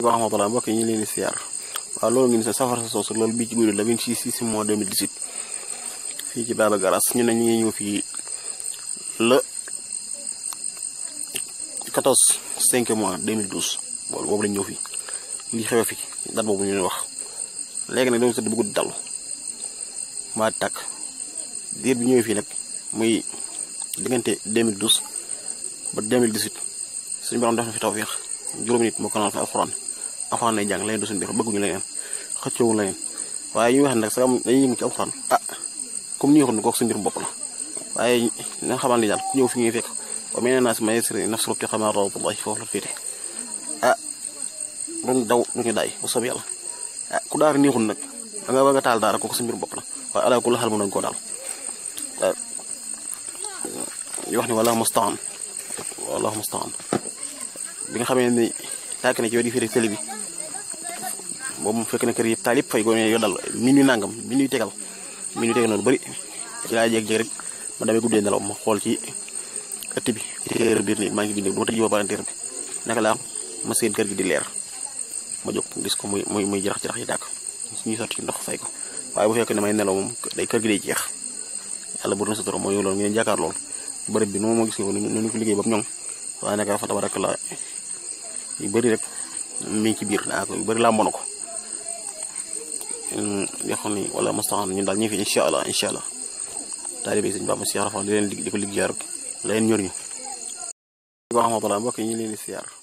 wa rahmatulah mbokk yi ñu leen di siyaar waaw loolu ngeen sa safar sa soosu loolu bii ci guddi la 26 6 mois 2018 fii ci Baba Garage ñu ne ñu ngi ñëw fii le 14 5 mois 2012 boolu boobu lañ ñëw fii lii xewe fi date boobu ñu leen wax léegi nag dañu tëdd bu guddi dalu maa tàkk diir bi ñëwee fii nag muy diggante 2012 ba 2018 suñu borom def na fi tawfeex juróomi nit moo ko naan fi alxuraan alxuraan lay jàng leen du suñu biir bëgguñu leneen xëccoowu leneen waaye ñu wax nag sax dañuy yëngu ci alxuraan ah comme ni ñu waxoon kooku suñu mbirum bopp la waaye na xamal ni daal ku ñëw fi ñuy fekk wa mee naa si ma yesri naf surub ci xamaa rawatullahi foofu la féete ah duñu daw duñu daay bu soobee yàlla ah ku daara neexul nag da nga bëgg a taal daara kooku suñu mbirum bopp la waaye ala kulli xel mën nañu koo daal ñu wax ni wala mustaan wala mustaan bi nga xamee ni tàkk na ci wet yi fii télé bi boobu mu fekk na kër yëpp taal yëpp fay gone yo dal minuit nangam minuit tegal minuit tegal noonu bëri ci laa jéeg-jéeg rek ma damay guddee nelaw ma xool ci ëtt bi téer biir nii maa ngi bindee bu ma tëjee ba palanteer bi naka laa ma seen kër gi di leer ma jóg gis ko muy muy muy jarax jarax yi tàkk ñuy sotti ndox fay ko waaye bu fekkee ne may nelaw moom day kër gi day jeex yàlla bu doon sa toro mooy loolu ngeen jàkkaar lool bërëb bi nu ma gis ko nu ñu ko liggéey ba ñoŋ waaye nag fa tabaraka la yu bëri rek mi ngi ci biir naa ko yu bëri laa mën ko yoo xam ni wala mustaxan ñun daal ñu fi incha allah incha allah taalibe sëñ Bamba Cheikh Rafa di leen di ko liggéeyaar la leen ñor ñu. wa rahmatulah mbokk yi ñu leen di siyaar